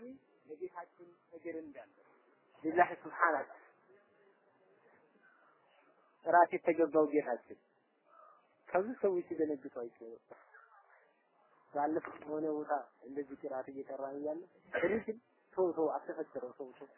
ተቃራኒ ለጌታችን እግር እንዳለ ሊላህ ሱብሓነ ጥራት የተገባው ጌታችን ከብዙ ሰዎች ሲደነግጡ አይቼው ባለፈው የሆነ ቦታ እንደዚህ ቅራት እየቀራ እያለ ሪጅል ሰው ሰው አተፈጠረው ሰው ሰው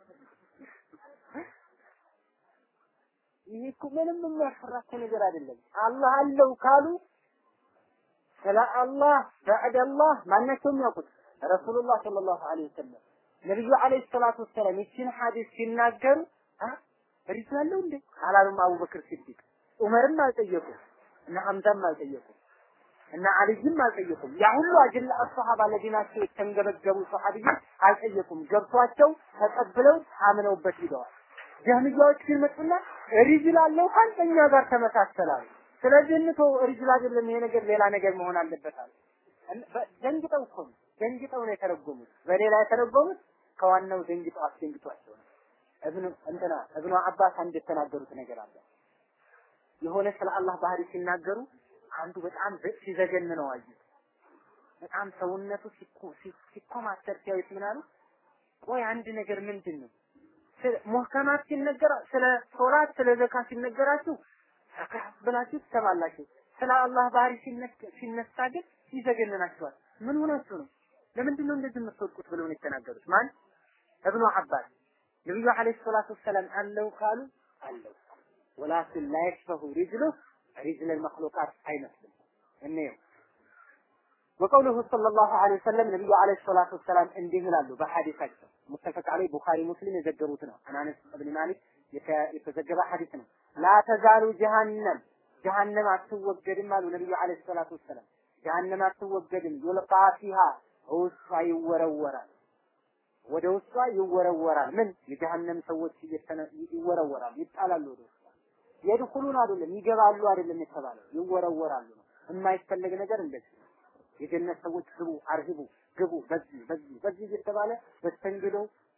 ይሄ እኮ ምንም የሚያፈራ እኮ ነገር አይደለም። አላህ አለው ካሉ ስለ አላህ ባዕድ አላህ ማናቸውም ያውቁት ረሱሉላህ ሰለላሁ ዐለይሂ ወሰለም ነብዩ ዐለይሂ ሰላቱ ወሰላም ይችን ሐዲስ ሲናገሩ ሪጅል አለው እንዴ አላሉም። አቡበክር ሲዲቅ ዑመርም አልጠየቁም እና ሐምዛም አልጠየቁም እና አልይም አልጠየቁም። ያ ሁሉ አጅላ አሰሃባ ለዲናቸው የተንገበገቡ ሰሃቢዎች አልጠየቁም። ገብቷቸው ተቀብለው አምነውበት ሂደዋል። ጀህሚያዎች ግን መጡና ሪጅል አለው ከኛ ጋር ተመሳሰላል። ስለዚህ እንቶ ሪጅል አይደለም ይሄ ነገር ሌላ ነገር መሆን አለበት አሉ። ደንግጠው እኮ ነው ደንግጠው ነው የተረጎሙት። በሌላ የተረጎሙት ከዋናው ደንግጠው አስደንግጧቸው ነው። እብኑ እንትና እብኑ አባስ አንድ የተናገሩት ነገር አለ። የሆነ ስለ አላህ ባህሪ ሲናገሩ አንዱ በጣም ሲዘገን ነው አዩት። በጣም ሰውነቱ ሲኮማተር ሲያዩት ምን አሉ? ቆይ አንድ ነገር ምንድን ነው ሙህከማት ሲነገር ስለ ሶላት ስለ ዘካ ሲነገራችሁ ዘካ ብላችሁ ትሰማላችሁ። ስለ አላህ ባህሪ ሲነሳ ግን ይዘገንናችኋል። ምን ሆናችሁ ነው? ለምንድን ነው እንደዚህ የምትወድቁት ብለው ነው የተናገሩት። ማን እብኑ አባስ ነብዩ አለይሂ ሰላቱ ወሰላም አለው ካሉ አለው ወላኪን ላ የሽፈሁ ሪጅሉ ሪጅል መክሉቃት አይመስልም። እንየው ወቀውሉሁ ሰለላሁ ዐለይሂ ወሰለም ነብዩ ዐለይሂ ሰላቱ ወሰላም እንዲህ ይላሉ በሐዲሳቸው ሙተፈቅ ዐለይ ቡኻሪ ሙስሊም የዘገቡት ነው። አናነስ እብን ማሊክ የተዘገበ ሐዲስ ነው። ላ ተዛሉ ጀሃነም ጀሃነም አትወገድም አሉ ነብዩ ዐለይሂ ሰላቱ ወሰላም። ጀሃነም አትወገድም ዩልቃ ፊሃ ውስጧ ይወረወራል፣ ወደ ውስጧ ይወረወራል። ምን የጀሃነም ሰዎች ይወረወራሉ፣ ይጣላሉ ወደ ውስጧ የድኹሉን አይደለም ይገባሉ አይደለም የተባለው ይወረወራሉ ነው። የማይፈለግ ነገር እንደዚህ የጀነት ሰዎች ግቡ፣ አርሂቡ፣ ግቡ፣ በዚህ በዚህ በዚህ እየተባለ በስተንግዶ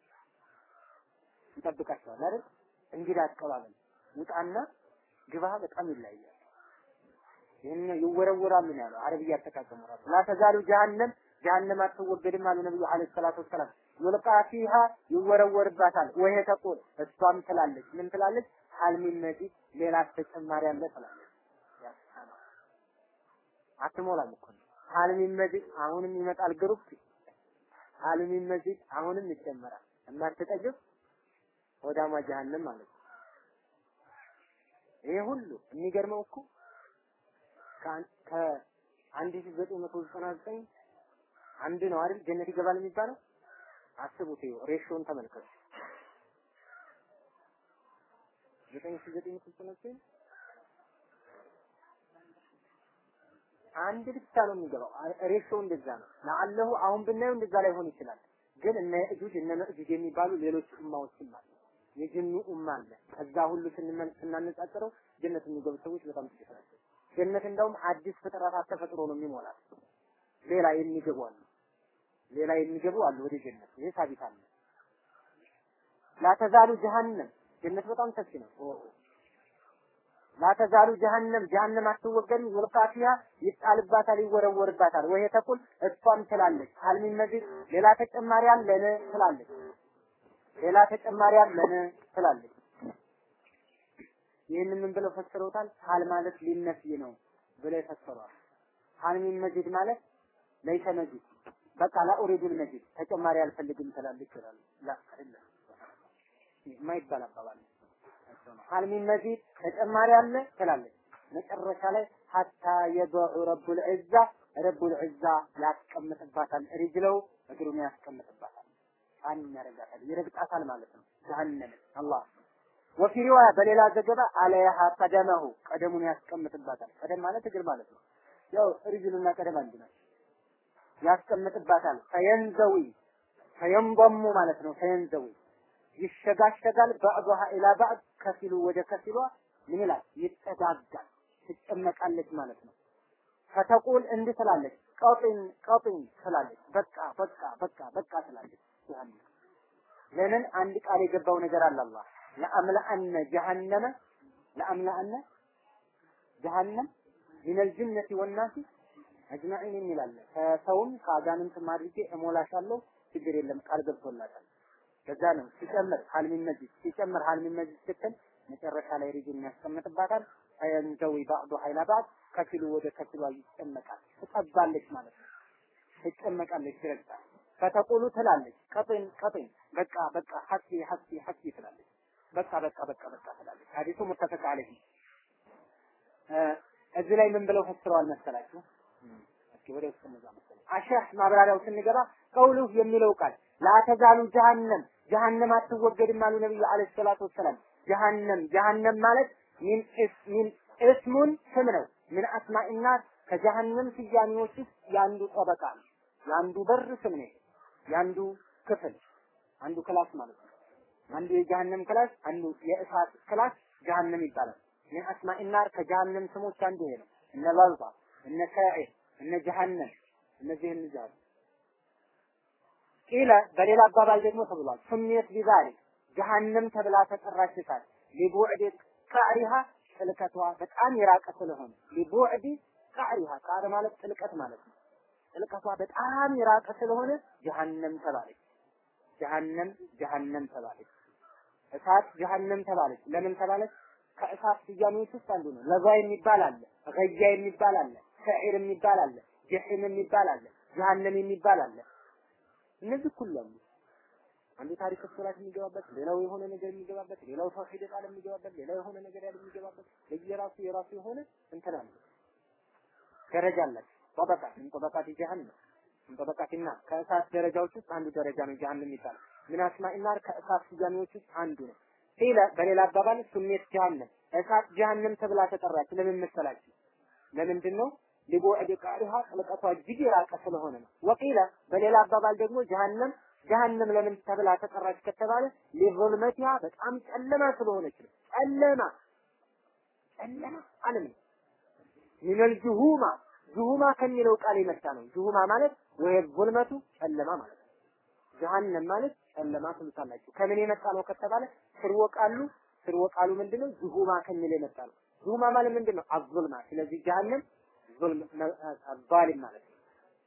ይጠብቃቸዋል አይደል? እንግዳ አቀባበል ውጣና ግባ በጣም ይለያያል። ይህን ይወረወራሉ ነው ያለው። አረብያ አጠቃቀሙ ራሱ ላ ተዛሉ ጀሃነም ጀሃነም አትወገድም አሉ ነብዩ አለይሂ ሰላቱ ወሰላም። ዩልቃ ፊሃ ይወረወርባታል። ወይ ተቆል እሷም ትላለች ምን ትላለች? ሀል ሚን መዚድ ሌላ ተጨማሪ አለ ትላለች። አትሞላም እኮ ሀል ሚን መዚድ አሁንም ይመጣል ግሩፕ ሀል ሚን መዚድ አሁንም ይጨመራል። የማትጠግብ ወዳማ ጀሃነም ማለት ነው። ይሄ ሁሉ የሚገርመው እኮ ከአንድ ሺህ ዘጠኝ መቶ ዘጠና ዘጠኝ አንድ ነው አይደል ጀነት ይገባል የሚባለው አስቡት ይኸው ሬሾውን ተመልከቱ ዘጠኝ ሺህ ዘጠኝ መቶ ዘጠና ዘጠኝ አንድ ብቻ ነው የሚገባው ሬሾው እንደዛ ነው ለአለሁ አሁን ብናየው እንደዛ ላይሆን ይችላል ግን እነ እጁጅ እነ መእጁጅ የሚባሉ ሌሎች ኡማዎችም አሉ የጅኑ ኡማ አለ ከዛ ሁሉ ስናነጻጽረው ጀነት የሚገቡ ሰዎች በጣም ጥቂት ናቸው ጀነት እንደውም አዲስ ፍጥረታት ተፈጥሮ ነው የሚሞላት ሌላ የሚገቡ አሉ ሌላ የሚገቡ አሉ ወደ ጀነት ይሄ ሳቢት አለ ላተዛሉ ጀሃነም ጀነት በጣም ሰፊ ነው ላተዛሉ ጀሃነም ጀሃነም አትወገድም ይልቃ ፊሃ ይጣልባታል ይወረወርባታል ወይ ተቁል እሷም ትላለች ሀልሚን መዚድ ሌላ ተጨማሪ አለን ትላለች ሌላ ተጨማሪ አለን ትላለች ይህንን ምን ብለው ፈስረውታል ሀል ማለት ሊነፍይ ነው ብለው ይፈስረዋል ሀልሚን መዚድ ማለት ለይሰ መዚድ በቃ ላ ኡሪዱል መዚድ ተጨማሪ አልፈልግም ትላለች ይላሉ ላ አይደለም የማይባል አባባል ሀልሚን መዚድ ተጨማሪ አለ ትላለች መጨረሻ ላይ ሀታ የበዑ ረቡል ዒዛ ረቡል ዒዛ ያስቀምጥባታል ሪጅለው እግሩን ያስቀምጥባታል ጫን ያደርጋታል ይረግጣታል ማለት ነው ጀሀነም አላህ ወፊ ሪዋያ በሌላ ዘገባ አለያሃ ቀደመሁ ቀደሙን ያስቀምጥባታል ቀደም ማለት እግር ማለት ነው ያው ሪጅሉና ቀደም አንድ ናቸው ያስቀምጥባታል ፈየንዘዊ ፈየንበሙ ማለት ነው ፈየንዘዊ ይሸጋሸጋል ባዕዱሃ ኢላ ባዕድ ከፊሉ ወደ ከፊሏ ምን ይላል ይጠጋጋል ትጨመቃለች ማለት ነው ፈተቁል እንዲህ ትላለች ቀጢን ቀጢን ትላለች በቃ በቃ በቃ በቃ ትላለች ጀሃነም ለምን አንድ ቃል የገባው ነገር አለ አላህ ለአምለአነ ጀሃነመ ለአምለአነ ጀሃነም ሚነል ጅነቲ ወናሲ አጅማዒን የሚላለ ከሰውም ከአጋንንትም አድርጌ እሞላሻለሁ ችግር የለም ቃል ገብቶላታል። ከዛ ነው ሲጨምር ሀልሚን መጂድ ሲጨምር ሀልሚን መጂድ ስትል መጨረሻ ላይ ሪጅን ያስቀምጥባታል። ፈየንዘዊ ባዕዱ ሀይላ ባዕድ ከፊሉ ወደ ከፊሏ ይጨመቃል፣ ትጠባለች ማለት ነው። ትጨመቃለች፣ ትረግጣል። ከተቁሉ ትላለች፣ ቀጥን ቀጥን፣ በቃ በቃ ሐስቢ ሐስቢ ሐስቢ ትላለች። በቃ በቃ በቃ በቃ ትላለች። ሐዲሱ ሙተፈቅ ዐለይሂ እዚህ ላይ ምን ብለው ፈስረዋል መሰላችሁ? እስኪ ወደ ውስጥ እንዛ መሰለኝ አሸህ ማብራሪያው ስንገባ ቀውሉ የሚለው ቃል ላተዛሉ ጀሃነም ጀሃነም አትወገድም አሉ ነብዩ አለይሂ ሰላቱ ወሰላም። ጀሃነም ጀሃነም ማለት ሚን ሚን እስሙን ስም ነው። ምን አስማኢና ከጀሃነም ስያሜዎች ውስጥ የአንዱ ጠበቃ ነው። የአንዱ በር ስም ነው። የአንዱ ክፍል አንዱ ክላስ ማለት ነው። አንዱ የጀሃነም ክላስ፣ አንዱ የእሳት ክላስ ጀሃነም ይባላል። ምን አስማኢና ከጀሃነም ስሞች አንዱ ይሄ ነው። እነ ላልባ እነ ሳዒር እነ ጀሃነም እነዚህን ይዛሉ። ቂለ በሌላ አባባል ደግሞ ተብሏል። ስሜት ቢዛሊክ ጀሃነም ተብላ ተጠራች እሳት ሊቡዕድ ቃሪሃ ጥልቀቷ በጣም የራቀ ስለሆነ ሊቡዕድ ቃሪሃ ቃር ማለት ጥልቀት ማለት ነው። ጥልቀቷ በጣም የራቀ ስለሆነ ጀሃነም ተባለች። ጀሃነም ጀሃነም ተባለች። እሳት ጀሃነም ተባለች። ለምን ተባለች? ከእሳት ስያሜዎች ውስጥ አንዱ ነው። ለዛ የሚባል አለ፣ ገያ የሚባል አለ፣ ሰዒር የሚባል አለ፣ ጀሒም የሚባል አለ፣ ጀሃነም የሚባል አለ። እነዚህ ሁሉ አሉ። አንዱ ታሪክ ሶላት የሚገባበት፣ ሌላው የሆነ ነገር የሚገባበት፣ ሌላው ተውሂድ ቃል የሚገባበት፣ ሌላው የሆነ ነገር ያለ የሚገባበት ለየራሱ የራሱ የሆነ እንትን አለ። ደረጃ አላቸው። ጠበቃት ምን ጠበቃት ጀሃነም ምን ጠበቃት እና ከእሳት ደረጃዎች ውስጥ አንዱ ደረጃ ነው ጀሃነም የሚባለው። ምን አስማኢና ከእሳት ስያሜዎች ውስጥ አንዱ ነው። ቂለ በሌላ አባባል ስሜት ጀሃነም እሳት ጀሃነም ተብላ ተጠራች። ለምን መሰላችሁ? ለምንድን ነው? ሊቡዕድ ቃሪሃ ጥልቀቷ እጅግ የራቀ ስለሆነ ነው። ወቂለ በሌላ አባባል ደግሞ ጀሃነም ጀሃነም ለምን ተብላ ተጠራች ከተባለ ሊዙልመቲሃ በጣም ጨለማ ስለሆነች ነው። ጨለማ ጨለማ አለም ነው። ሚነል ጁሁማ ጁሁማ ከሚለው ቃል የመጣ ነው። ጁሁማ ማለት ወይ ዙልመቱ ጨለማ ማለት ነው። ጀሃነም ማለት ጨለማ ትሉታላችሁ። ከምን የመጣ ነው ከተባለ ስርወ ቃሉ ስርወ ቃሉ ምንድነው? ጁሁማ ከሚል የመጣ ነው። ጁሁማ ማለት ምንድነው? አዙልማ። ስለዚህ ጀሃነም ዙልም ዛሊም ማለት ነው።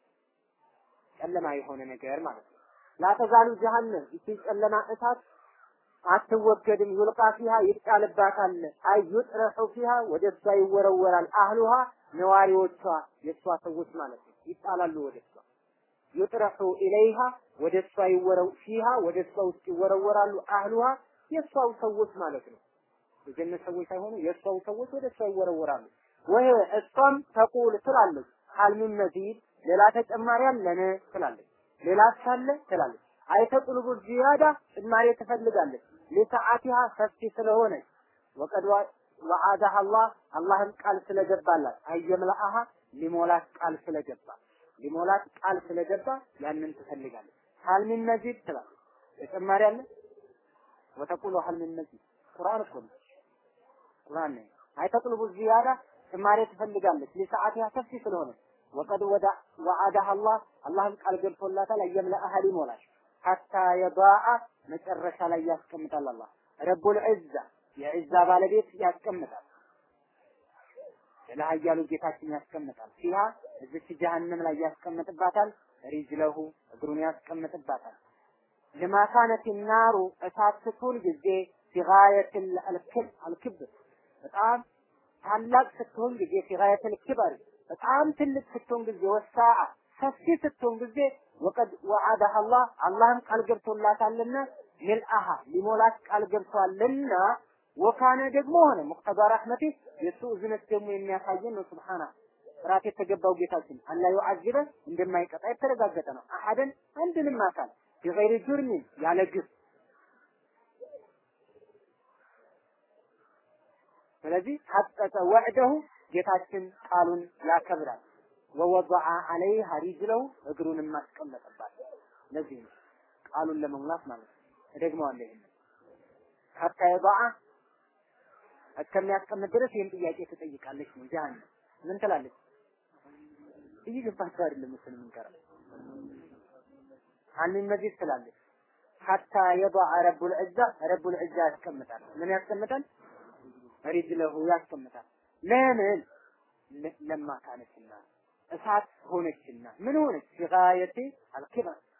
ጨለማ የሆነ ነገር ማለት ነው። ላተዛሉ ጀሃነም ይቺ ጨለማ እሳት አትወገድም። ዩልቃ ፊሃ ይጣልባታል። አይ ዩጥረሑ ፊሃ ወደ እሷ ይወረወራል። አህሉሃ ነዋሪዎቿ የእሷ ሰዎች ማለት ነው ይጣላሉ ወደ እሷ ዩጥረሑ ኢለይሃ ወደ እሷ ይወረው ፊሃ ወደ እሷ ውስጥ ይወረወራሉ። አህሉሃ የእሷው ሰዎች ማለት ነው። የጀነት ሰዎች ሳይሆኑ የእሷው ሰዎች ወደ እሷ ይወረወራሉ። ወይ እሷም ተቁል ትላለች ሀልሚን መዚድ ሌላ ተጨማሪ አለን ትላለች። ሌላ ሳለ ትላለች። አይተጥልቡ ዚያዳ ጭማሪ ትፈልጋለች። ለሰዓቲሃ ሰፊ ስለሆነች ወቀድ ወዓዳህ አላህ አላህም ቃል ስለገባላት አየምላአሃ ሊሞላት ቃል ስለገባ ሊሞላት ቃል ስለገባ ያንን ትፈልጋለች። ሀልሚን መዚድ ትላለች። ተጨማሪ አለ ወተቁሉ ሀልሚን መዚድ ቁርአን እኮ ነው። ቁርአን ነው። አይተጥልቡ ዚያዳ ጭማሪ ትፈልጋለች። ለሰዓቲሃ ሰፊ ስለሆነች ወቀድ ወዳ ወዓዳህ አላህ አላህም ቃል ገብቶላታል አየምላአሃ ሊሞላሽ ሐታ የዳአ መጨረሻ ላይ ያስቀምጣል። አላህ ረቡል ዒዛ የዒዛ ባለቤት ያስቀምጣል። ለሀያሉ ጌታችን ያስቀምጣል። ፊሃ እዚች ጀሀነም ላይ ያስቀምጥባታል። ሪጅለሁ እግሩን ያስቀምጥባታል። ለማካነት ናሩ እሳት ስትሆን ጊዜ ፊጋየት አልክብ አልክብር በጣም ታላቅ ስትሆን ጊዜ ፊጋየት አልክበር በጣም ትልቅ ስትሆን ጊዜ ወሳአ ሰፊ ስትሆን ጊዜ ወቀድ ወዓዳህ አላህ አላህም ቃል ገብቶላታልና ሚልአሃ ሊሞላት ቃል ገብቷልና ወካነ ደግሞ ሆነ ሙቅተዳ ረሕመቴ የእሱ እዝነት ደግሞ የሚያሳየን ነው። ሱብሓና ጥራት የተገባው ጌታችን አላ ዩዓዚበ እንደማይቀጣ የተረጋገጠ ነው። አሐደን አንድንም አካል ቢገይሪ ጁርሚን ያለ ግፍ ስለዚህ ሐቀቀ ወዕደሁ ጌታችን ቃሉን ያከብራል። ወወضع عليها رجله እግሩንም ማስቀመጠባት ለዚህ ነው ቃሉን ለመሙላት ማለት ነው። እደግመዋለሁ ይሄን ሐታ የضع እስከሚያስቀምጥ ድረስ ይህን ጥያቄ ትጠይቃለች ነው ጀሃነም ምን ትላለች? እየገባችሁ አይደለም መሰለኝ የምንቀረው አንን መዚድ ትላለች ሐታ የضع رب العزة رب العزة ያስቀምጣል ምን ያስቀምጣል? ሪጅለሁ ያስቀምጣል ለምን ለማ ካነችና እሳት ሆነችና ምን ሆነች? ፊጋየቲ አልኪበር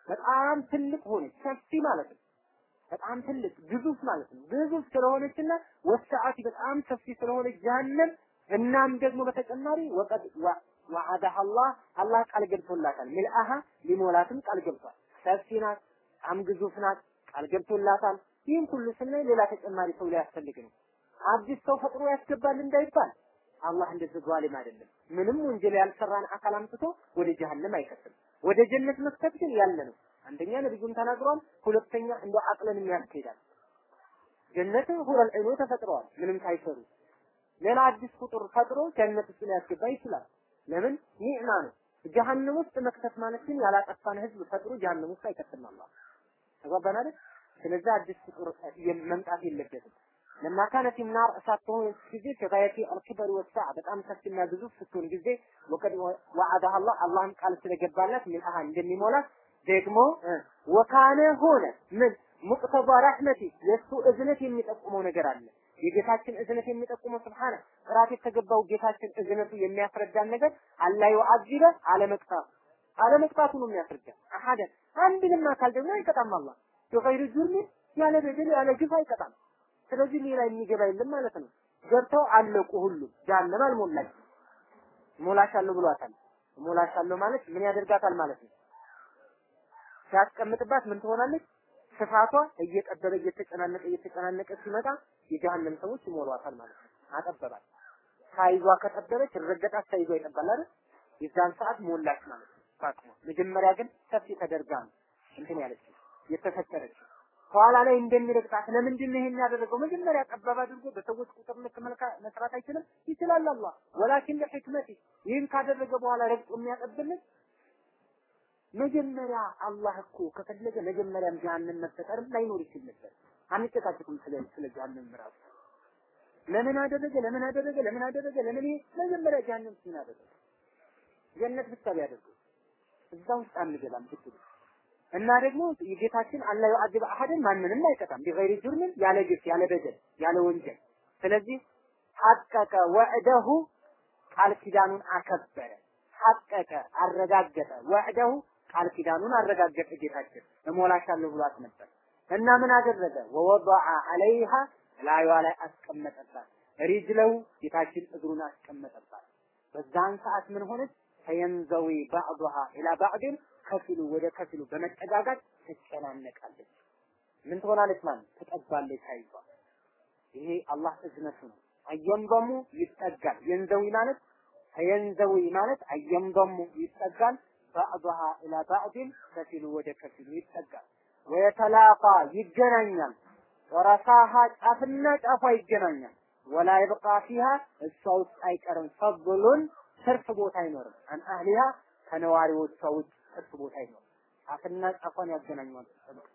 በጣም ትልቅ ሆነች፣ ሰፊ ማለት ነው። በጣም ትልቅ ግዙፍ ማለት ነው። ግዙፍ ስለሆነችና ወሰዓት በጣም ሰፊ ስለሆነች ጀሀነም እናም ደግሞ በተጨማሪ ወቀድ ወዐደሃ አላህ አላህ ቃል ገብቶላታል። ሚልአሃ ሊሞላትም ቃል ገብቷል። ሰፊ ናት፣ በጣም ግዙፍ ናት፣ ቃል ገብቶላታል። ይህን ሁሉ ስናይ ሌላ ተጨማሪ ሰው ሊያስፈልግ ነው። አዲስ ሰው ፈጥሮ ያስገባል እንዳይባል አላህ እንደዚህ ዟሊም አይደለም። ምንም ወንጀል ያልሰራን አካል አምጥቶ ወደ ጀሀነም አይከትም። ወደ ጀነት መክተት ግን ያለ ነው። አንደኛ ነብዩም ተናግሯል። ሁለተኛ እንደ አቅልን የሚያስኬዳል። ጀነት ሁረል ዒኑ ተፈጥረዋል ምንም ሳይሰሩ። ሌላ አዲስ ፍጡር ፈጥሮ ጀነት ውስጥ ሊያስገባ ይችላል። ለምን ኒዕማ ነው። ጀሀነም ውስጥ መክተት ማለት ግን ያላጠፋን ህዝብ ፈጥሮ ጀሀነም ውስጥ አይከትም አላህ። ተግባባን አይደል? ስለዚህ አዲስ ፍጡር መምጣት የለበትም። ለማ ካነት ናር እሳት በሆነች ጊዜ ከጋየቲ አልክበር ወሳዕ በጣም ሰፊና ግዙፍ ስትሆን ጊዜ ወቀድ ወዐደሃ አላህ አላህም ቃል ስለገባላት ሚልአሃ እንደሚሞላት ደግሞ ወካነ ሆነ ምን ሙቅተባ ረሕመቲ የእሱ እዝነት የሚጠቁመው ነገር አለ። የጌታችን እዝነት የሚጠቁመው ስብሓነ ጥራት የተገባው ጌታችን እዝነቱ የሚያስረዳን ነገር አላ ዩዐዚበ አለመቅጣቱ አለመቅጣቱ ነው የሚያስረዳ። አሐደ አንድንም አካል ደግሞ አይቀጣም አላህ በገይር ጁርሚን ያለ በደል ያለ ግፍ አይቀጣም። ስለዚህ ሌላ የሚገባ የለም ማለት ነው። ገብተው አለቁ ሁሉ ጀሀነም አልሞላች ሞላሻለሁ ብሏታል። ሞላሻለሁ ማለት ምን ያደርጋታል ማለት ነው። ሲያስቀምጥባት ምን ትሆናለች? ስፋቷ እየጠበበ እየተጨናነቀ እየተጨናነቀ ሲመጣ የጀሀነም ሰዎች ይሞሏታል ማለት ነው። አጠበባት። ሳይዟ ከጠበበች ረገጣት፣ ሳይዟ ይጠባል አይደል? የዛን ሰዓት ሞላች ማለት ነው። ፋጥማ መጀመሪያ ግን ሰፊ ተደርጋ ነው እንትን ያለች የተፈጠረች ኋላ ላይ እንደሚረግጣት ለምንድን ነው ይሄን ያደረገው? መጀመሪያ ጠባብ አድርጎ በሰዎች ቁጥር ልክ መስራት አይችልም? ይችላል አላህ። ወላኪን ለሕክመቲ ይህን ካደረገ በኋላ ረግጦ የሚያጠብልን መጀመሪያ አላህ እኮ ከፈለገ መጀመሪያም ጀሀነም መፈጠርም ላይኖር ይችል ነበር። አንጨቃጭቅም ስለ ስለ ጀሀነም ራሱ ለምን አደረገ ለምን አደረገ ለምን አደረገ ለምን ይሄ መጀመሪያ ጀሀነም ሲን አደረገ ጀነት ብቻ ቢያደርገው እዛ ውስጥ አንገባም ብትሉ እና ደግሞ የጌታችን አላ ዩዐዚበ አሐድን ማንንም አይቀጣም ቢገይሪ ጁርምን ያለ ግፍ ያለ በደል ያለ ወንጀል ስለዚህ ሐቀቀ ወዕደሁ ቃል ኪዳኑን አከበረ ሐቀቀ አረጋገጠ ወዕደሁ ቃል ኪዳኑን አረጋገጠ ጌታችን እሞላሻለሁ ብሏት ነበር እና ምን አደረገ ወወضዐ ዐለይሃ ላዩዋ ላይ አስቀመጠባት ሪጅለው ጌታችን እግሩን አስቀመጠባት በዛን ሰዓት ምን ሆነች ፈየንዘዊ ባዕዱሃ ኢላ ባዕድን ከፊሉ ወደ ከፊሉ በመጠጋጋት ትጨናነቃለች ምን ትሆናለች ማለት ትጠባለች ታይቷ ይሄ አላህ እዝነቱ ነው አየንበሙ ይጠጋል የንዘዊ ማለት ፈየንዘዊ ማለት አየንበሙ ይጠጋል ባዕዱሃ ኢላ ባዕድን ከፊሉ ወደ ከፊሉ ይጠጋል ወየተላቃ ይገናኛል ወረሳሃ ጫፍና ጫፏ ይገናኛል ወላ ይብቃ ፊሃ እሷ ውስጥ አይቀርም ፈضሉን ትርፍ ቦታ አይኖርም አን አህሊሃ ከነዋሪዎቿ ውጭ ትርፍ ቦታ አይኖርም ጫፍና ጫፏን ያገናኘዋል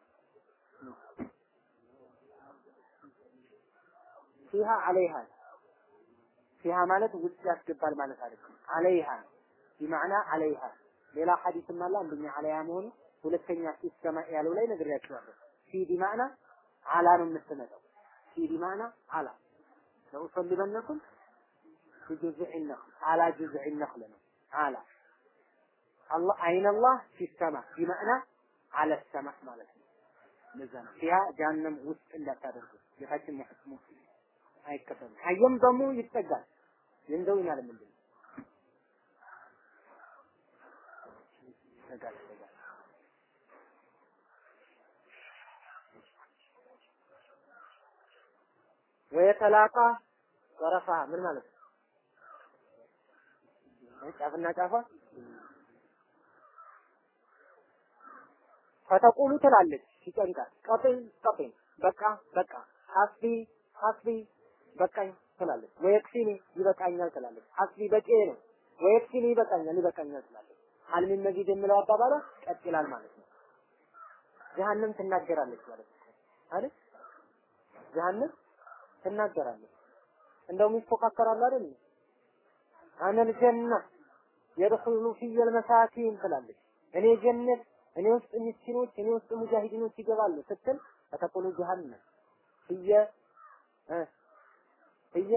ፊሃ አለይሃ ፊሃ ማለት ውስጥ ያስገባል ማለት አይደለም አለይሃ ቢማዕና አለይሃ ሌላ ሐዲስም አለ አንደኛ አለይሃ መሆኑ ሁለተኛ ሲስተማ ያለው ላይ ነግሬያችኋለሁ ፊ ቢማዕና አላ ነው የምትመጣው ፊ ቢማዕና አላ ለኡሰልበነኩም في جذع النخل على جذع النخل على الله أين الله في السماء بمعنى على السماء مالتنا لزنا فيها جهنم وسط إلا تدرك يحكم محكمه أي كتب حيم ضمو يتقال يندوين على من دين تقال تقال ويتلاقى ورفع من مالك ጫፍና ጫፏ ፈተቁሉ ትላለች ሲጨንቃት ቀጥል ቀጥል በቃ በቃ ሐስቢ ሐስቢ በቃኝ ትላለች ወየክፊኒ ይበቃኛል ትላለች ሐስቢ በቂ ነው ወየክፊኒ ይበቃኛል ይበቃኛል ትላለች አልሚን መዚድ የሚለው አባባሏ ቀጥ ይላል ማለት ነው ጀሀነም ትናገራለች ማለት ነው አይደል ጀሀነም ትናገራለች እንደውም ይፎካከራሉ አይደል አነል ጀና የድኹሉ ፊየል መሳኪን ትላለች። እኔ ጀነት እኔ ውስጥ ምስኪኖች እኔ ውስጥ ሙጃሂዲኖች ይገባሉ ስትል ፈተቁሉ ጀሃነም ፍየ ፍየ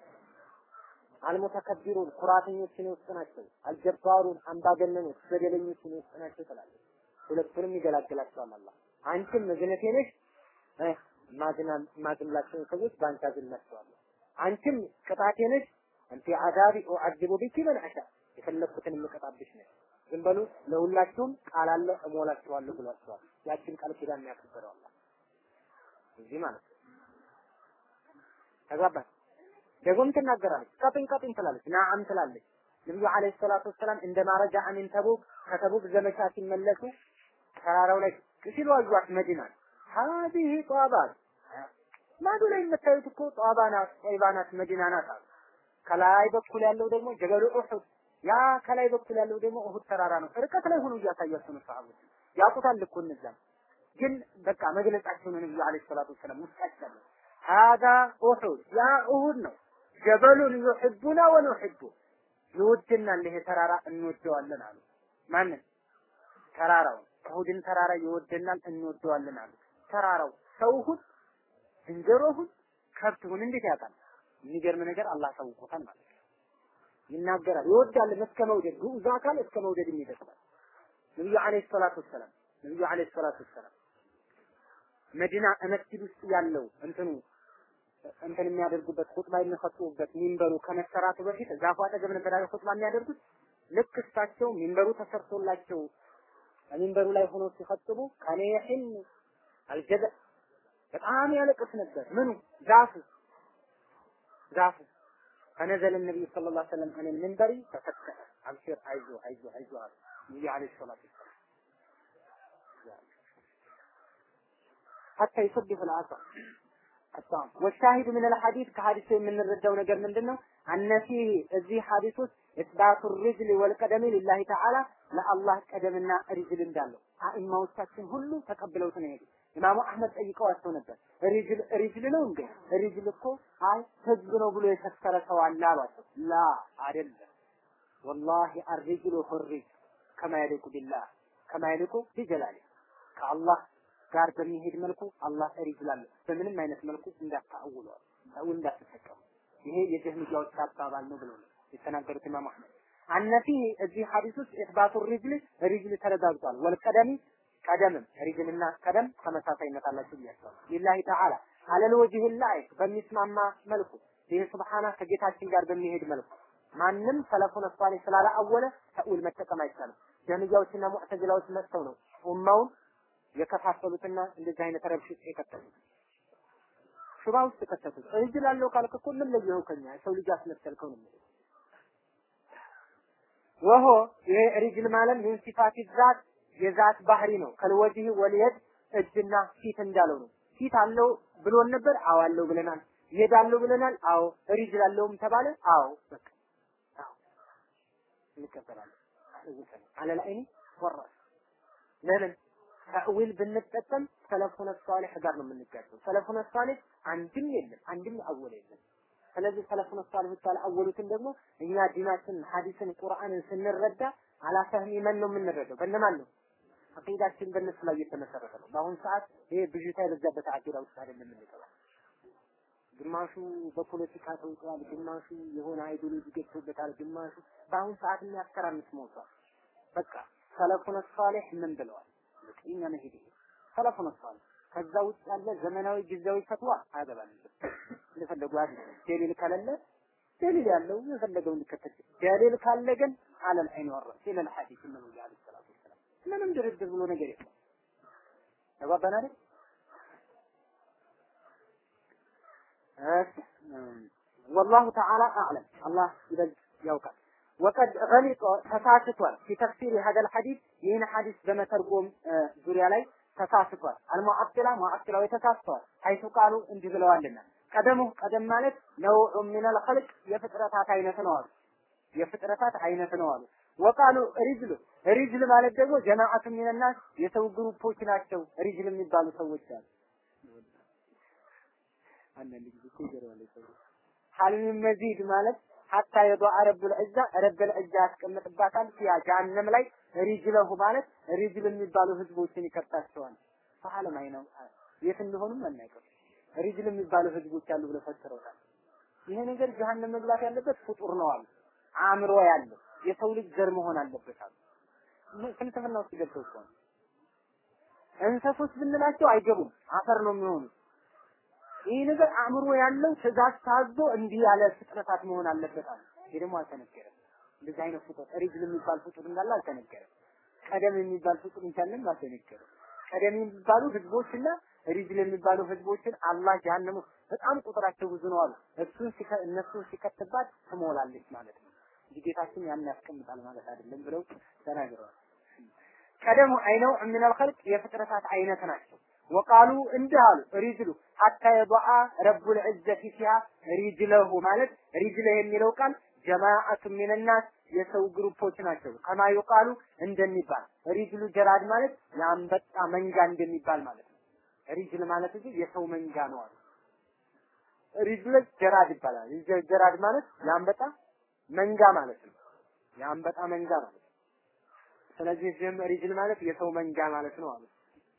አልሙተከቢሩን ኩራተኞች እኔ ውስጥ ናቸው። አልጀባሩን አምባገነኖች በደለኞች እኔ ውስጥ ናቸው ትላለች። ሁለቱንም ይገላግላቸዋል አላህ። አንቺም እዝነቴ ነሽ እ ማዝናን ማዝንላቸውን ሰዎች በአንቺ አዝንላቸዋለሁ። አንቺም ቅጣቴ ነሽ አንቲ አዛቢ ኡዐዚቡ ቢኪ መን አሻ የፈለኩትን የምቀጣብሽ ነሽ። ዝም በሉ ለሁላችሁም ቃል አለ እሞላችኋለሁ ብሏቸዋል። ያችን ቃል ኪዳን ያከበረው አላህ እዚህ ማለት ነው። ተግባባን። ደግሞም ትናገራለች። ቀጥኝ ቀጥኝ ትላለች። ናዓም ትላለች። ነብዩ አለይሂ ሰላቱ ወሰላም እንደ ማረጃ አሚን ተቡክ ከተቡክ ዘመቻ ሲመለሱ ተራራው ላይ ሲሉ አዩት መዲናን ሀዚህ ጧባት ማዶ ላይ የምታዩት እኮ ጧባ ናት፣ ጦይባ ናት፣ መዲና ናት አሉ። ከላይ በኩል ያለው ደግሞ ጀበሉ ኡሑድ፣ ያ ከላይ በኩል ያለው ደግሞ ኡሑድ ተራራ ነው። ርቀት ላይ ሆኖ እያሳያቸው ነው ሰሃቦች ያውቁታል እኮ እነዛም ግን በቃ መግለጻቸው ነው ነብዩ አለይሂ ሰላቱ ወሰላም ውስጣቸው ሀዛ ኡሑድ ያ ኡሑድ ነው ጀበሉን ዩሕቡና ወኑሕቡ ይወድናል ይሄ ተራራ እንወደዋለን አሉ። ማንን? ተራራውን ኡሑድን ተራራ ይወደናል እንወደዋለን አሉ። ተራራው ሰው ሁን ዝንጀሮ ሁን ከብት ሁን እንዴት ያውቃል? የሚገርም ነገር አላህ ታውቆታል ማለት ነው። ይናገራል ይወዳል እስከ መውደድ ግዑዝ አካል እስከ መውደድ የሚደርሳል። ነብዩ አለይሂ ሰላቱ ወሰላም ነብዩ አለይሂ ሰላቱ ወሰላም መዲና መስጊድ ውስጥ ያለው እንትኑ እንትን የሚያደርጉበት ኹጥባ የሚፈጽሙበት ሚንበሩ ከመሰራቱ በፊት ዛፉ አጠገብ ነበር አይደል ኹጥባ የሚያደርጉት። ልክ እሳቸው ሚንበሩ ተሰርቶላቸው ሚንበሩ ላይ ሆኖ ሲፈጽሙ ከኔ ይህን አልጀዘ በጣም ያለቅስ ነበር። ምኑ ዛፉ ዛፉ ፈነዘለ ነብዩ ሰለላሁ ዐለይሂ ወሰለም አን ሚንበሪ ተፈከረ አብሽር አይዞ አይዞ አይዞ አሉ ነብዩ ዐለይሂ ሰላቱ ወሰላም ሐታ ይሰብህ العصا الطعام والشاهد من الحديث ከሐዲሱ የምንረዳው ነገር ምንድነው? አነ ፊህ እዚህ ሐዲስ ውስጥ ኢስባቱ ሪጅል ወልቀደም ሊላሂ ተዓላ ለአላህ ቀደምና ሪጅል እንዳለው አኢማዎቻችን ሁሉ ተቀብለውት ነው የሄዱት። ኢማሙ አህመድ ጠይቀዋቸው ነበር። ሪጅል ሪጅል ነው እንዴ? ሪጅል እኮ አይ ህዝብ ነው ብሎ የፈሰረ ሰው አለ አሏቸው። ላ አይደለም። ወላሂ አርሪጅሉ ሁሪጅ ከማ የሊቁ ቢላህ ከማ የሊቁ ቢጀላሊ ከአላህ ጋር በሚሄድ መልኩ አላህ ሪጅል አለ። በምንም አይነት መልኩ እንዳታውለዋል ሰው እንዳትጠቀሙ። ይሄ የጀህሚያዎች አባባል ነው ብለው ነው የተናገሩት ኢማም አህመድ። አነፊ እዚህ ሐዲስ ውስጥ ኢስባቱ ሪጅል ሪጅል ተረጋግጧል። ወልቀደሚ ቀደምም ሪጅልና ቀደም ተመሳሳይነት አላቸው ብያቸዋል። ሊላሂ ተዓላ አለል ወጅህ ላይ በሚስማማ መልኩ ይህ ስብሓና ከጌታችን ጋር በሚሄድ መልኩ ማንም ሰለፉን ሷሊህ ስላላአወለ ተእዊል መጠቀም አይቻልም። ጀህሚያዎችና ሙዕተዚላዎች መጥተው ነው ኡማውን የከፋፈሉትና እንደዚህ አይነት ረብሽ ውስጥ የከተቱት ሹባ ውስጥ ከተቱት። እጅ ላለው ካልክ እኮ ምን ለየው ከኛ ሰው ልጅ አስመሰልከው ነው የሚለው ወሆ ይሄ ሪጅል ማለት ምን ሲፋት ዛት የዛት ባህሪ ነው። ከልወጅህ ወልየድ እጅና ፊት እንዳለው ነው። ፊት አለው ብሎን ነበር። አዎ አለው ብለናል። የድ አለው ብለናል። አዎ ሪጅል አለውም ተባለ። አዎ በቃ አዎ እንቀበላለን። አለል አይኒ ወራስ ለምን ተእዊል ብንጠቀም ሰለፉነ ሷሊህ ጋር ነው የምንጋጨው። ሰለፉነ ሷሊህ አንድም የለም፣ አንድም አወል የለም። ስለዚህ ሰለፉነ ሷሊህ አወሉትን ደግሞ እኛ ዲናችን፣ ሐዲስን፣ ቁርአንን ስንረዳ አላፈህሚ መን ነው የምንረዳው? በእነማን ነው? አቂዳችን በእነሱ ላይ የተመሰረተ ነው። በአሁኑ ሰዓት ይሄ ብዥታ የበዛበት አቂዳ ውስጥ አይደለም የምንገባው። ግማሹ በፖለቲካ ተውጧል፣ ግማሹ የሆነ አይዲዮሎጂ ገብቶበታል፣ ግማሹ በአሁኑ ሰዓት የሚያስተራምስ ሞቷል። በቃ ሰለፉነ ሷሊህ ምን ብለዋል? የኛ መሄድ ይሄ ሰለፉነ ሷሊህ ከዛ ውጭ ያለ ዘመናዊ ጊዜያዊ ፈትዋ አያገባንም። እንደፈለጉ አይደል። ደሊል ከሌለ ደሊል ያለው የፈለገው እንዲከተል፣ ደሊል ካለ ግን አለል አይን ወራስ ኢለል ሐዲስ ነው ያሉ ሰላቱ ወሰላም። ምንም ድርድር ብሎ ነገር የለም። ተባባን አይደል? ወላሁ ተዓላ አዕለም አላህ ይበልጥ ያውቃል። ወቀድ ገሊጦ ተሳስቷል ፊ ተፍሲር ሀደል ሐዲስ ይህን ሐዲስ በመተርጎም ዙሪያ ላይ ተሳስቷል። አልሙዓጥላ ሙዓጥላው ተሳስተዋል። ሐይቱ ቃሉ እንዲህ ብለዋልና ቀደሙ ቀደም ማለት ነውዑ ሚነል ኸልቅ የፍጥረታት አይነት ነው አሉ። የፍጥረታት አይነት ነው አሉ። ወቃሉ ሪጅሉ ሪጅል ማለት ደግሞ ጀማዓቱ ሚነናስ የሰው ግሩፖች ናቸው። ሪጅል የሚባሉ ሰዎች አሉ። አንዳንድ ጊዜ እኮ ይገርማል ሰው ሐልም መዚድ ማለት ሐታ የዱዓ ረብል ዒዛ ረብል ዒዛ ያስቀምጥባታል ፊያ ጀሃነም ላይ ሪጅለሁ ማለት ሪጅል የሚባሉ ህዝቦችን ይከታቸዋል። ፈዓለም አይነው የት እንደሆኑም አናውቅም። ሪጅል የሚባሉ ህዝቦች አሉ ብለው ፈስረውታል። ይሄ ነገር ጀሃነም መግባት ያለበት ፍጡር ነው አሉ። አእምሮ ያለው የሰው ልጅ ዘር መሆን አለበት አሉ። ፍልስፍና ውስጥ ገብተው እኮ ነው። እንሰሶች ብንላቸው አይገቡም፣ አፈር ነው የሚሆኑት። ይህ ነገር አእምሮ ያለው ትእዛዝ ታዞ እንዲህ ያለ ፍጥረታት መሆን አለበት አለ። ይህ ደግሞ አልተነገረም። እንደዚህ አይነት ፍጡር ሪጅል የሚባል ፍጡር እንዳለ አልተነገረም። ቀደም የሚባል ፍጡር እንዳለም አልተነገረም። ቀደም የሚባሉ ህዝቦችና ሪጅል የሚባሉ ህዝቦችን አላህ ጀሀነም ውስጥ በጣም ቁጥራቸው ብዙ ነው አሉ። እሱን ሲከ እነሱን ሲከትባት ትሞላለች ማለት ነው እንጂ ጌታችን ያን ያስቀምጣል ማለት አይደለም ብለው ተናግረዋል። ቀደሙ አይነው ሚነል ኸልቅ የፍጥረታት አይነት ናቸው። ወቃሉ እንዲህ አሉ ሪጅሉ ሐታ የዱዓ ረቡል ዒዘቲ ፊሃ ሪጅለሁ ማለት ሪጅለህ የሚለው ቃል ጀማዓቱ ሚነናስ የሰው ግሩፖች ናቸው። ከማ ይቃሉ እንደሚባል ሪጅሉ ጀራድ ማለት የአንበጣ መንጋ እንደሚባል ማለት ነው። ሪጅል ማለት እንጂ የሰው መንጋ ነው አሉ። ሪጅል ጀራድ ይባላል። ሪጅል ጀራድ ማለት የአንበጣ መንጋ ማለት ነው። የአንበጣ መንጋ ማለት ነው። ስለዚህ እዚህም ሪጅል ማለት የሰው መንጋ ማለት ነው አሉ።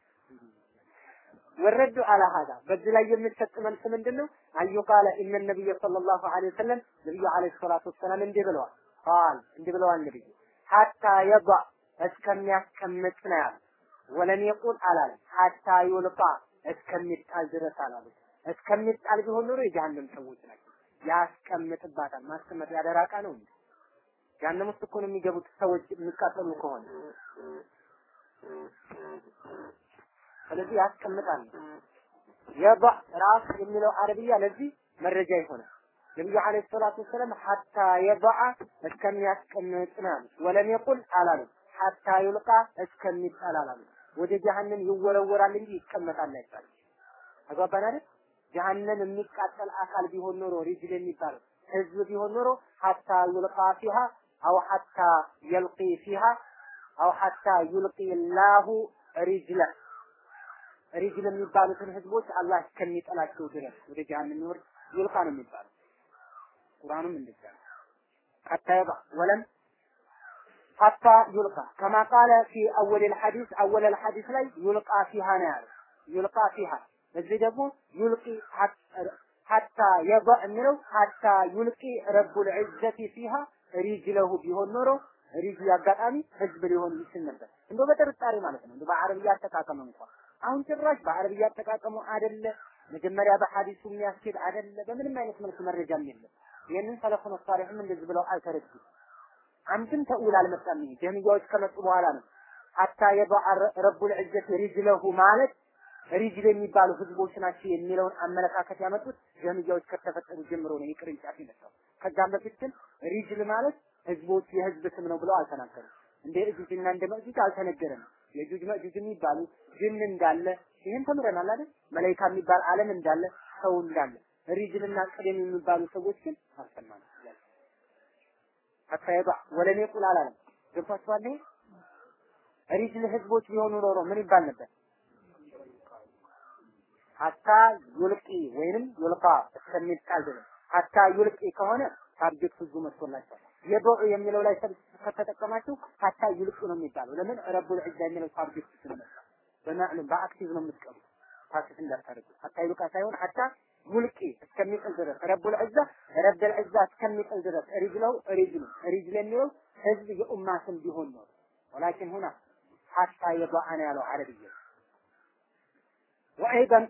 ወረዱ አላ ሀዳ በዚህ ላይ የሚሰጥ መልስ ምንድን ነው? አዩ ቃለ ኢነ ነቢይ ሰለላሁ ዐለይሂ ወሰለም ነቢዩ ዐለይሂ ሰላቱ ወሰላም እንዲህ ብለዋል። ቃል እንዲህ ብለዋል ነቢዩ ሐታ የባ እስከሚያስቀምጥ ነው ያሉት። ወለም የቁል አላለም። ሐታ ዩልቃ እስከሚጣል ድረስ አላሉት። እስከሚጣል ቢሆን ኖሮ የጀሃነም ሰዎች ናቸው። ያስቀምጥባታል። ማስቀመጥ ያደራቃ ነው እንዴ? ጀሃነም ውስጥ እኮ ነው የሚገቡት ሰዎች የሚቃጠሉ ከሆነ ስለዚህ ያስቀምጣል። የባ ራስ የሚለው አረብያ ለዚህ መረጃ ይሆናል። ነብዩ አለይሂ ሰላቱ ወሰለም ሐታ የበዓ እስከሚያስቀምጥ ነው ያሉት። ወለም የቁል አላሉ ሐታ ዩልቃ እስከሚጣል አላሉ። ወደ ጀሀነም ይወረወራል እንጂ ይቀመጣል አይባልም። አግባባን አይደል? ጀሀነም የሚቃጠል አካል ቢሆን ኖሮ ሪጅል የሚባለው ህዝብ ቢሆን ኖሮ ሐታ ዩልቃ ፊሃ አው ሐታ የልቂ ፊሃ አው ሐታ ዩልቂ ላሁ ሪጅለ ሪጅል የሚባሉትን ህዝቦች አላህ እስከሚጠላቸው ድረስ ወደ ጀሀነም ይወርድ ዩልቃ ነው የሚባለው። ቁርአኑም እንደዛ ነው። ሐታ የባ ወለም ሐታ ዩልቃ ከማ ቃለ ፊ አወል الحديث አወል الحديث ላይ ዩልቃ ፊሃ ነው ያለው። ዩልቃ ፊሃ እዚህ ደግሞ ዩልቂ ሐታ የባ የሚለው ሐታ ዩልቂ ረቡል ዒዘቲ ፊሃ ሪጅለሁ ቢሆን ኖሮ ሪጅል አጋጣሚ ህዝብ ሊሆን ይችል ነበር። እንደው በጥርጣሬ ማለት ነው። እንደው በአረብያ አጠቃቀም እንኳን አሁን ጭራሽ በአረብያ አጠቃቀሙ አይደለ መጀመሪያ በሐዲሱ የሚያስኬድ አይደለ በምንም አይነት መልኩ መረጃም የለም። ይህንን ሰለፉን ሷሊህም እንደዚህ ብለው አልተረዱም። አንድም ተኡል አልመጣም። ይሄ ጀህሚያዎች ከመጡ በኋላ ነው ሐታ የበዓ ረቡል ዒዘት ሪጅለሁ ማለት ሪጅል የሚባሉ ህዝቦች ናቸው የሚለውን አመለካከት ያመጡት ጀህሚያዎች ከተፈጠሩ ጀምሮ ነው የቅርንጫፍ የመጣው። ከዛም በፊት ግን ሪጅል ማለት ህዝቦች የህዝብ ስም ነው ብለው አልተናገሩም። እንደ እጁጅና እንደ መእጁጅ አልተነገረም። የእጁጅ መእጁጅ የሚባሉ ጅን እንዳለ ይህን ተምረናል አይደል? መላኢካ የሚባል ዓለም እንዳለ ሰው እንዳለ ሪጅልና ቅደም የሚባሉ ሰዎች ግን አልሰማንም። አታየባ ወለም የቁል አላለም። ገብቷችኋል? ሪጅል ህዝቦች ቢሆኑ ኖሮ ምን ይባል ነበር? ሀታ ዩልቂ ወይንም ዩልቃ እስከሚጣል ድረስ ሀታ ዩልቂ ከሆነ ታርጌት ብዙ መስሎላቸዋል። የበዑ የሚለው ላይ ሰብ ከተጠቀማችሁ ሀታ ዩልቂ ነው የሚባለው። ለምን ረቡል ዒዛ የሚለው ታርጌት ስለመጣ በማዕሉም በአክቲቭ ነው የምትቀሩት። ፓሲቭ እንዳታደርጉ ሀታ ዩልቃ ሳይሆን ሀታ ሙልቂ እስከሚጥል ድረስ ረቡል ዒዛ ረቡል ዒዛ እስከሚጥል ድረስ ሪጅለው ሪጅሉ ሪጅል የሚለው ህዝብ የኡማ ስም ቢሆን ነው። ወላኪን ሁና ሀታ የበዓ ነው ያለው አረብያ ወአይደን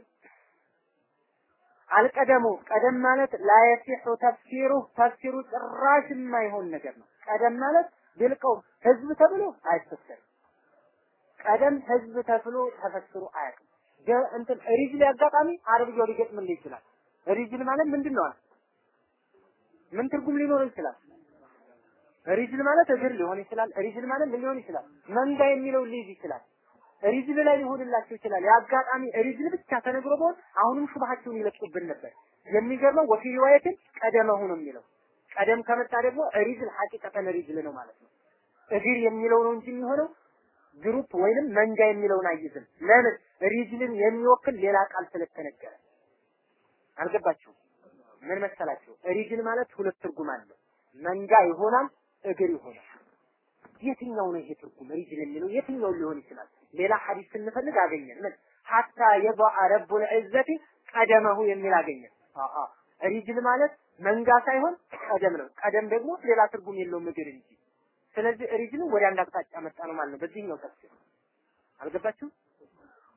አልቀደሙ ቀደም ማለት ላየሲሑ ተፍሲሩ ተፍሲሩ ጭራሽ የማይሆን ነገር ነው። ቀደም ማለት ቢልቀው ህዝብ ተብሎ አይፈሰርም። ቀደም ህዝብ ተብሎ ተፈስሮ አያውቅም። እንትን ሪጅል አጋጣሚ አረብያው ሊገጥምልህ ይችላል። ሪጅል ማለት ምንድን ነው? ምን ትርጉም ሊኖረው ይችላል? ሪጅል ማለት እግር ሊሆን ይችላል። ሪጅል ማለት ምን ሊሆን ይችላል? መንጋ የሚለው ሊይዝ ይችላል። ሪጅል ላይ ሊሆንላቸው ይችላል። የአጋጣሚ ሪጅል ብቻ ተነግሮ ቢሆን አሁንም ሹብሃቸውን ይለቁብን ነበር። የሚገርመው ወፊ ሪዋየትን ቀደመሁ ነው የሚለው። ቀደም ከመጣ ደግሞ ሪጅል ሐቂቀተን ሪጅል ነው ማለት ነው። እግር የሚለው ነው እንጂ የሚሆነው ግሩፕ ወይንም መንጋ የሚለውን አይዝም። ለምን ሪጅልን የሚወክል ሌላ ቃል ስለተነገረ። አልገባችሁም? ምን መሰላችሁ? ሪጅል ማለት ሁለት ትርጉም አለው። መንጋ ይሆናል፣ እግር ይሆናል። የትኛው ነው ይሄ ትርጉም? ሪጅል የሚለው የትኛው ሊሆን ይችላል? ሌላ ሐዲስ ስንፈልግ አገኘን። ምን ሐታ የበዓ ረቡል ዒዘቲ ቀደመሁ የሚል አገኘን። አአ ሪጅል ማለት መንጋ ሳይሆን ቀደም ነው። ቀደም ደግሞ ሌላ ትርጉም የለውም እግር እንጂ። ስለዚህ ሪጅል ወደ አንድ አቅጣጫ መጣ ነው ማለት ነው። በዚህኛው ተፍሲር አልገባችሁም?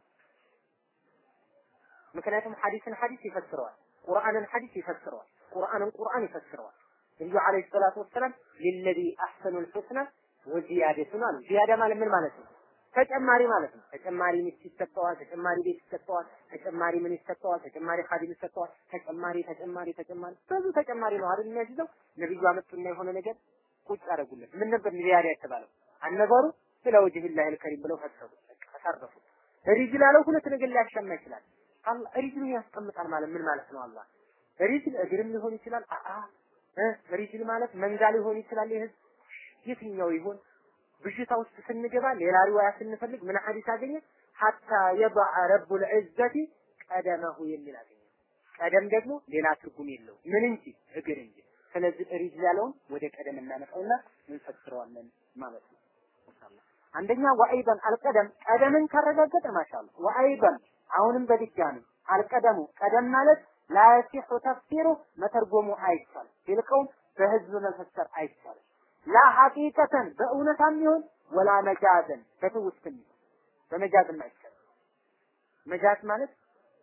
ምክንያቱም ሐዲስን ሐዲስ ይፈስረዋል፣ ቁርአንን ሐዲስ ይፈስረዋል፣ ቁርአንን ቁርአን ይፈስረዋል። ነብዩ አለይሂ ሰላቱ ወሰላም ሊለዚ አህሰኑል ሑስና ወዚያደቱን አሉ። ዚያዳ ማለት ምን ማለት ነው? ተጨማሪ ማለት ነው። ተጨማሪ ሚስት ይሰጠዋል፣ ተጨማሪ ቤት ይሰጠዋል፣ ተጨማሪ ምን ይሰጠዋል፣ ተጨማሪ ኻዲም ይሰጠዋል፣ ተጨማሪ ተጨማሪ ተጨማሪ ብዙ ተጨማሪ ነው አይደል የሚያዝዘው። ነብዩ አመጡና የሆነ ነገር ቁጭ አደረጉለት። ምን ነበር ዚያዳ የተባለው? አነገሩ ስለ ወጅህላህ አልከሪም ብለው ፈሰሩ፣ አሳረፉ። ሪጅል አለው ሁለት ነገር ሊያሻማ ይችላል። አላህ ሪጅል ያስቀምጣል ማለት ምን ማለት ነው? አላህ ሪጅል እግርም ሊሆን ይችላል። አአ ሪጅል ማለት መንጋ ሊሆን ይችላል። ይህ የትኛው ይሆን? ብዥታ ውስጥ ስንገባ ሌላ ሪዋያ ስንፈልግ ምን ሐዲስ አገኘ? ሐታ የضع رب العزة ቀደመሁ የሚል አገኘ። ቀደም ደግሞ ሌላ ትርጉም የለው ምን እንጂ እግር እንጂ። ስለዚህ ሪጅል ያለውን ወደ ቀደም እናመጣውና እንፈስረዋለን ማለት ነው። ኢንሻአላህ አንደኛ ወአይበን አልቀደም ቀደምን ካረጋገጠ ማሻአላ ወአይበን አሁንም በድጋሚ አልቀደሙ ቀደም ማለት ላያሲሑ ተፍሲሩ መተርጎሙ አይቻልም ቢልቀውም በህዝብ መፈሰር አይቻልም ላ ሐቂቀተን በእውነታም ይሁን ወላ መጃዘን በትውስትም ይሁን በመጃዝም አይቻልም መጃዝ ማለት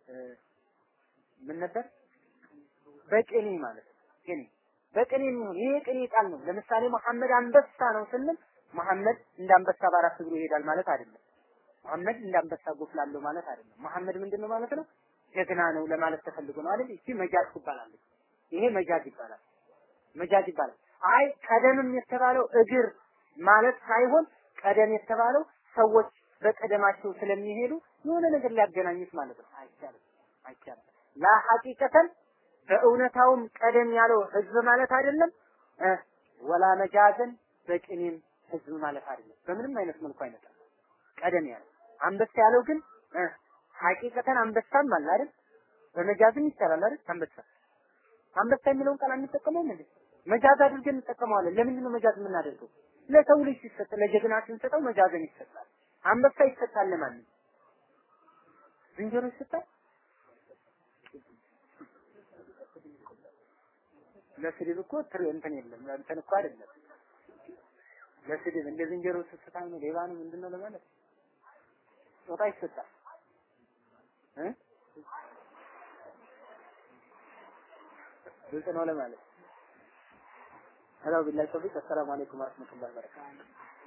ምን ነበር በቅኔ ማለት ነው ቅኔ በቅኔ የሚሆን ይሄ ቅኔ ቃል ነው ለምሳሌ መሐመድ አንበሳ ነው ስንል መሐመድ እንደ አንበሳ በአራት እግሩ ይሄዳል ማለት አይደለም። መሐመድ እንደ አንበሳ ጎፍላለሁ ማለት አይደለም። መሐመድ ምንድነው ማለት ነው? ጀግና ነው ለማለት ተፈልጎ ነው አይደል? እቺ መጃዝ ትባላለች። ይሄ መጃዝ ይባላል። መጃዝ ይባላል። አይ ቀደምም የተባለው እግር ማለት ሳይሆን ቀደም የተባለው ሰዎች በቀደማቸው ስለሚሄዱ የሆነ ነገር ሊያገናኙት ማለት ነው። አይቻልም፣ አይቻልም። ላ ሐቂቀተን በእውነታውም ቀደም ያለው ህዝብ ማለት አይደለም እ ወላ መጃዘን በቅኔም ህዝብ ማለት አይደለም። በምንም አይነት መልኩ አይመጣም። ቀደም ያለው አንበሳ ያለው ግን እ ሐቂቀተን አንበሳም አለ አይደል? በመጃዝም ይቻላል አይደል? አንበሳ አንበሳ የሚለውን ቃል አንጠቀመውም እንዴ? መጃዝ አድርገን እንጠቀመዋለን። ለምንድን ነው መጃዝ የምናደርገው? ለሰው ልጅ ሲሰጥ ለጀግና ስንሰጠው መጃዝን ይሰጣል። አንበሳ ይሰጣል ለማን? ዝንጀሮ ይሰጣል? ለስድብ እኮ ትር እንትን የለም እንትን እኮ አይደለም ለስድብ እንደ ዝንጀሮ ስስታም ነው ሌባ ነው ምንድን ነው ለማለት ጾታ ይሰጣል እ ግልጽ ነው ለማለት ሄሎ ቢላሂ ተውፊቅ አሰላሙ አለይኩም ወራህመቱላሂ ወበረካቱሁ